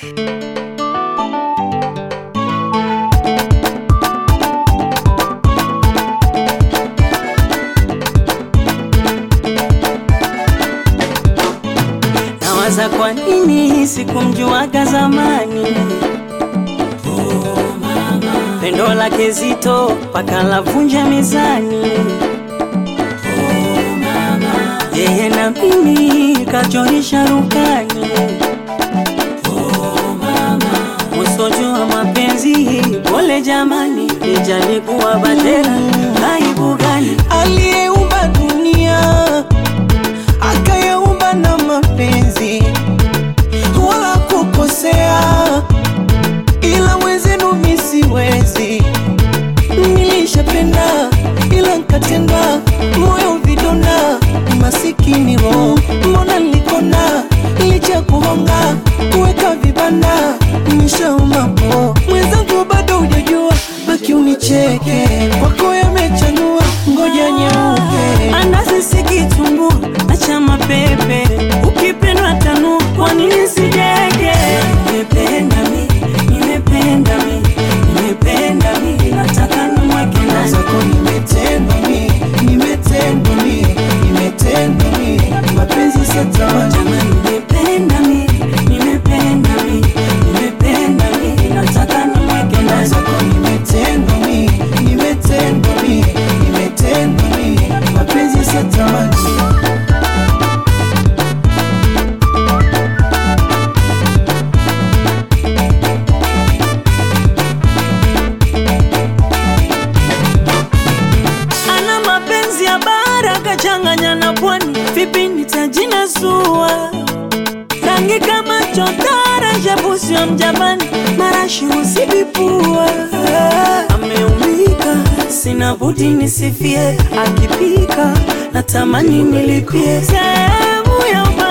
Nawaza kwa nini sikumjuaga zamani. Pendo lake zito paka lavunja mezani. Yeye na mimi kachorisha rukani. Musojua mapenzi pole jamani, nijalikuwa batera aibu gani? aliyeumba dunia akayaumba na mapenzi, wala kukosea, ila wenzenu mi siwezi. Nilishapenda ila nkatenda, moyo vidonda, masikini roho, mbona nilikona licha kuhonga kuweka vibanda, nishaumapo mwenzangu bado hujajua, baki unicheke kwako yamechanua, ngoja nyeupe Andazi sikitumbua, acha mapepe, ukipendwa tanu, kwa nini sijege? Nimependa mi, nimependa mi, nimependa mi, nataka nimweke ndani. zako nimetendwa mi, nimetendwa mi, nimetendwa mi, mapenzi satamani Jamani, nimependa mi, nimependa mi, nimependa mi, nataka nimweke ndani. zako nimetendwa mi, nimetendwa mi, nimetendwa mi, mapenzi satamani Ana mapenzi ya bara kachanganya na pwani, vipi nitajinasua? Rangi kama chotara, shabusi wa mjapani, marashi usibipua. Ameumika, sina budi nisifie, akipika natamani nilipie sehemu ya